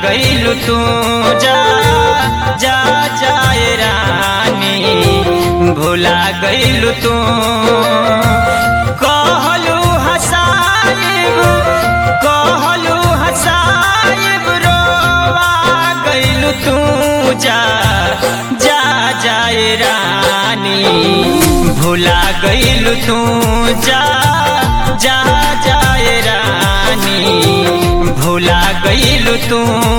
गईलू तू जा जा जाए रानी भुला गईलू तू कहलू हसाइब कहलू हसाइब रोवा गईलू तू जा जा जाए रानी भुला गईलू तू जा जा जाए रानी भुला गईलू तू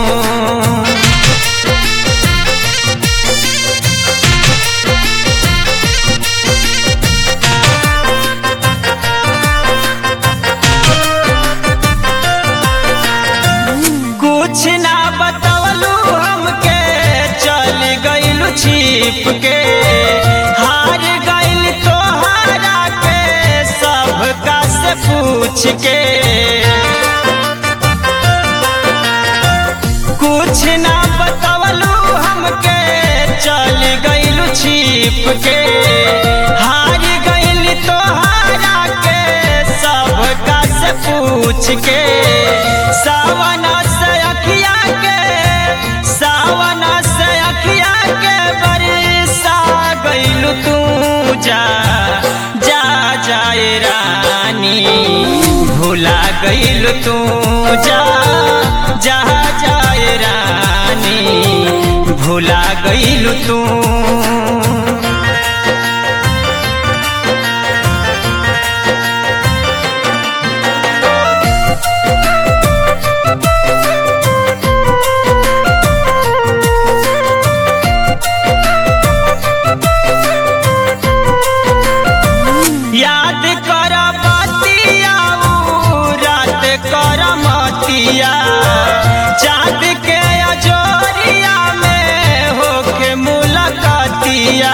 कुछ ना बतवलू हमके चल गईलू छिप के हार गईल तोहरा के सबका से पूछ के कुछ ना बतवलू हमके चल गईलू छिप के हार गईल तोहरा के सबका से पूछ के सावन से अखिया के सावन से अखिया के बरसा गईलू तू जा जा जाए रानी भुला गईलू तू जा जा जाए रानी भुला गईलू तू याद कर बतिया रात कर मतिया चाँद के अजोरिया में होके मुलाकातिया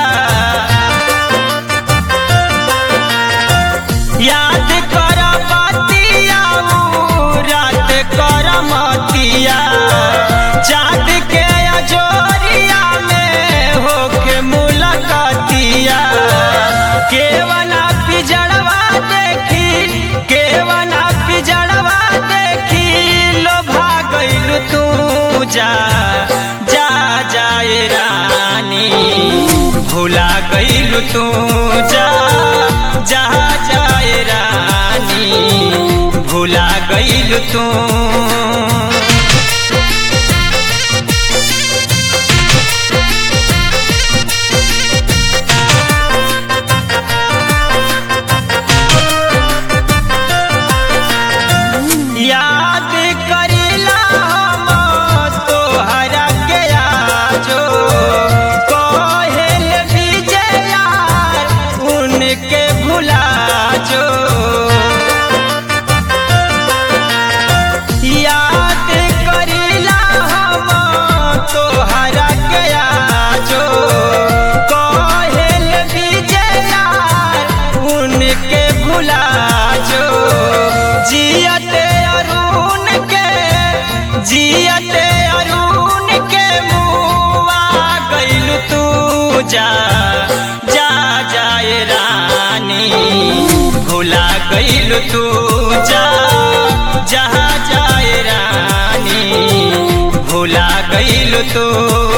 याद कर बतिया रात कर मतिया चाँद के अजोरिया में होके मुलाकातिया केवना पिजड़वा देखी केवना पिजड़वा देखी लोभा गईलू तू जा जा जाए रानी भुला गईलू तू जा जा जाए रानी भुला गईलू तू याद करिला हम तोहरा के आजो कहेल विजया उनके भुला जो याद करिला हम तोहरा के आजो कहेल विजया उनके भुला जो जियते अरुण के जियते अरुण के मुआ गईलू तू जा जा जाए रानी भुला गईलू तू जा जा जाए रानी भुला गईलू तू